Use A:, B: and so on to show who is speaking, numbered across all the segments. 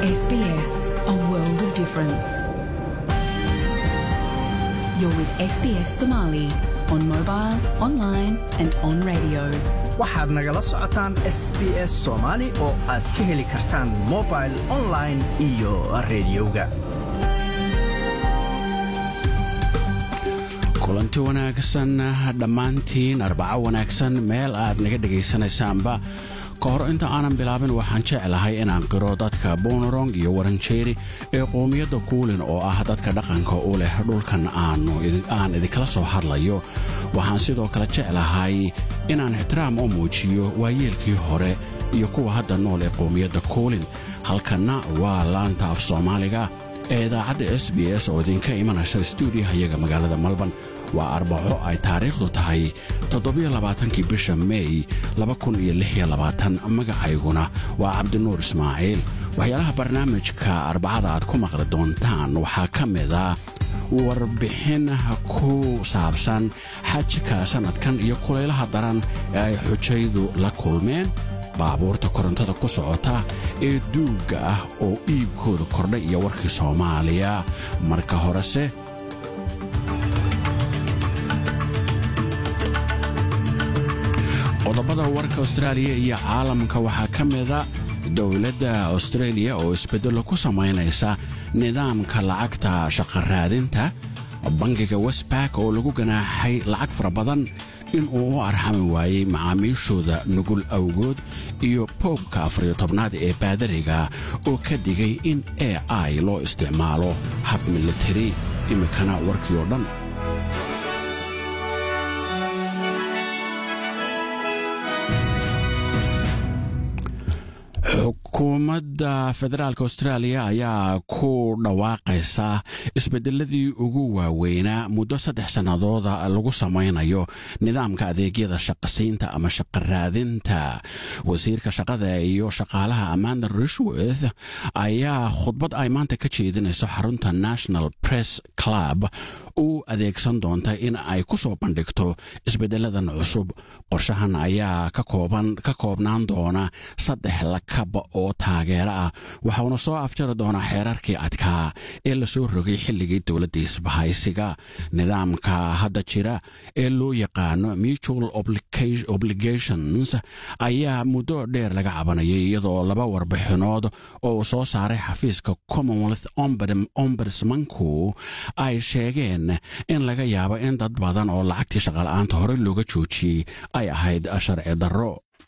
A: SBS, a world of difference. You're with SBS Somali on mobile, online, and on radio.
B: waxaad nagala socotaan s b s soomaali oo aad ka heli kartaan mobil online iyo rediyoga
C: kulanti wanaagsan dhammaantiin arbaco wanaagsan meel aad naga dhegaysanaysaanba ka hor inta aanan bilaabin waxaan jeclahay inaan qiro dadka bonorong iyo waranjeeri ee qoomiyadda kuulin oo ah dadka dhaqanka u leh dhulkan aan idinkala soo hadlayo waxaan sidoo kale jeclahay inaan ixtiraam u muujiyo waayeelkii hore iyo kuwa hadda nool ee qoomiyadda kuulin halkanna waa laanta af soomaaliga ee idaacadda s b s oo idinka imanaysa stuudiyahayaga magaalada malban waa arbaco ay taariikhdu tahay toddobiyolabaatankii bisha meey magacayguna waa cabdinuur ismaaciil waxyaalaha barnaamijka arbacada aad ku maqli doontaan waxaa ka mida warbixin ku saabsan xajka sannadkan iyo kulaylaha daran ee ay xujaydu la kulmeen baabuurta korontada ku socota ee duugga ah oo iibkooda kordhay iyo warkii soomaaliya marka horese qodobada warka austraaliya iyo caalamka waxaa ka mida dowladda austraeliya oo isbeddello ku samaynaysa nidaamka lacagta shaqaraadinta bangiga westbark oo lagu ganaaxay lacag fara badan inuu u arxami waayey macaamiishooda nugul awgood iyo boobka afariyo tobnaad ee baadariga oo ka digay in a i loo isticmaalo hab militari iminkana warkii oo dhan xukuumadda federaalk austraaliya ayaa ku dhawaaqaysa isbeddeladii ugu waaweynaa muddo saddex sannadooda lagu samaynayo nidaamka adeegyada shaqasiinta ama shaqaraadinta wasiirka shaqada iyo shaqaalaha amanda rishworth ayaa khudbad ay maanta ka jeedinayso xarunta national press club u adeegsan doonta in ay ku soo bandhigto isbeddeladan cusub qorshahan ayaa ka koobnaan doona saddex lakab oo taageero ah waxauna soo afjari doonaa xeerarkii adkaa ee lasoo rogay xilligii dowladda isbahaysiga nidaamka hadda jira ee loo yaqaano mutual obligations ayaa muddo dheer laga cabanayay iyadoo laba warbixinood oo uu soo saaray xafiiska commonwealth ombudsmanku ay sheegeen in laga yaabo in dad badan oo lacagtii shaqala-aanta horey looga joojiyey ay ahayd sharci darro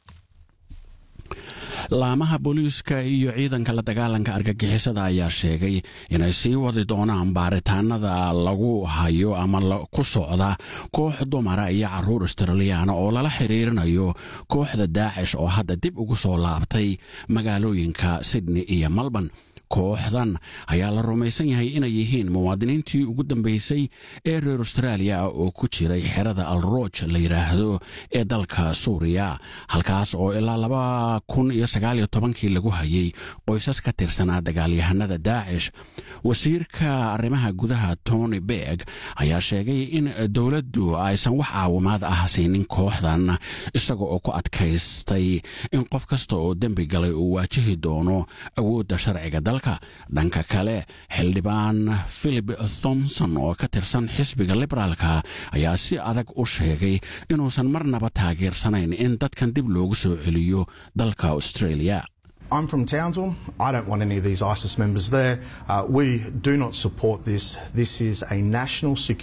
C: laamaha booliiska iyo ciidanka la dagaalanka argagixisada ayaa sheegay inay sii wadi doonaan baaritaanada lagu hayo ama ku socda koox dumara iyo carruur australiyaana oo lala xiriirinayo kooxda daacish oo hadda dib ugu soo laabtay magaalooyinka sydney iyo melbourne kooxdan ayaa la rumaysan yahay inay yihiin muwaadiniintii ugu dambaysay ee reer austraaliya ah oo ku jiray xerada alrooj la yidhaahdo ee dalka suuriya halkaas oo ilaa laba kun iyo sagaaliyo tobankii lagu hayay qoysas ka tirsanaa dagaalyahanada daacish wasiirka arrimaha gudaha tony berg ayaa sheegay in dowladdu aysan wax caawimaad ah siinin kooxdan isaga oo ku adkaystay in qof kasta oo dembi galay uu waajihi doono awoodda sharciga dhanka kale xildhibaan philip thomson oo ka tirsan xisbiga liberaalka ayaa si adag u sheegay inuusan marnaba taageersanayn in dadkan dib loogu soo celiyo dalka australia
D: I'm from Townsville. I don't want any of these ISIS members there. Uh, we do not support this. This is a national security.